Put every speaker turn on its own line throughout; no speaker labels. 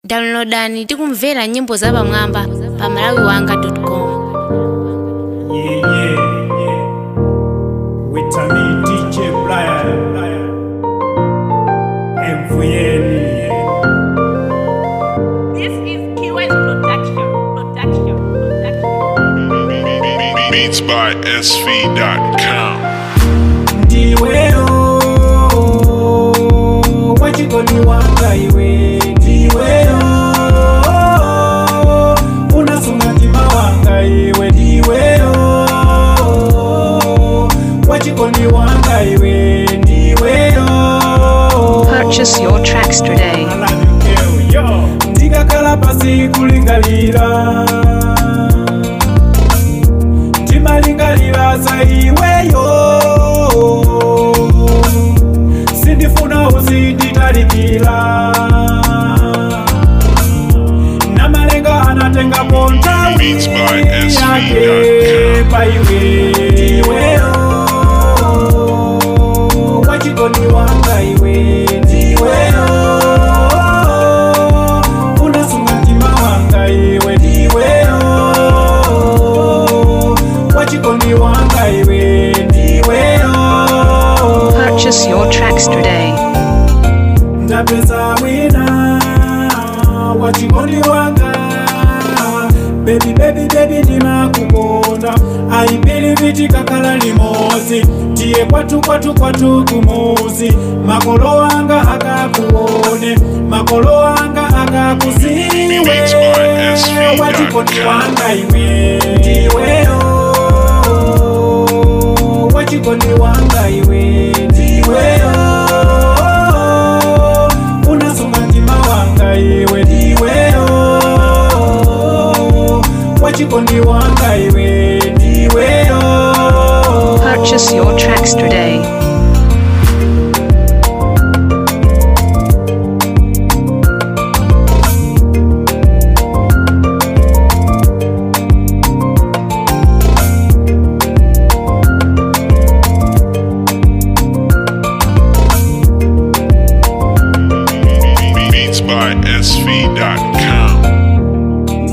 downloadani tikumvera nyimbo za pamwamba pa malawiwanga.com
Yeah, yeah, yeah. With me, DJ Brian. MVN.
This is Kiwes Production. Production. Production.
Beats by SV.com.
ndiweyo wachikoni wanga iwe ndiweyo unasunga mtima wanga iwe ndiweyo wachikoni wanga iwe ndiweyo
Purchase your tracks today.
ndikakhala pasi kulingalira ndimalingalira za iweyo sindifuna uzinditalikira namalenga anatengapo nthawi
Beats by SV.com.
yake paiwe ndiweyo wachikoni wanga iwe ndiweyo unasunga mtima wanga iwe ndiweyo wachikoni wanga iwe ndiweyo
Purchase your tracks today.
ndapeza wina wachikoni wanga bebi bebi bebi ndimakukonda aipili viti kakhala limodzi tiye kwatu kwatu kwatu kumuzi makolo anga akakuone makolo anga akakuziwe
Beats by SV.com.
wachikoni wanga iwe ndiweyo wachikoni wanga iwe ndiweyo unasunga mtima wanga iwe ndiweyo wachikoni wanga iwe ndiweyo
Purchase your tracks today.
Beats by SV.com.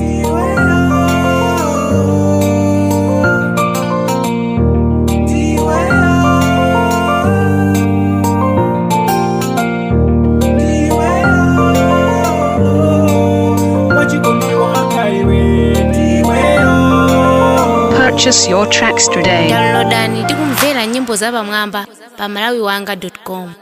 wachikoni wanga iwe ndiweyo
Purchase your tracks today.
downloadani tikumvera nyimbo za pamwamba pa malawiwanga.com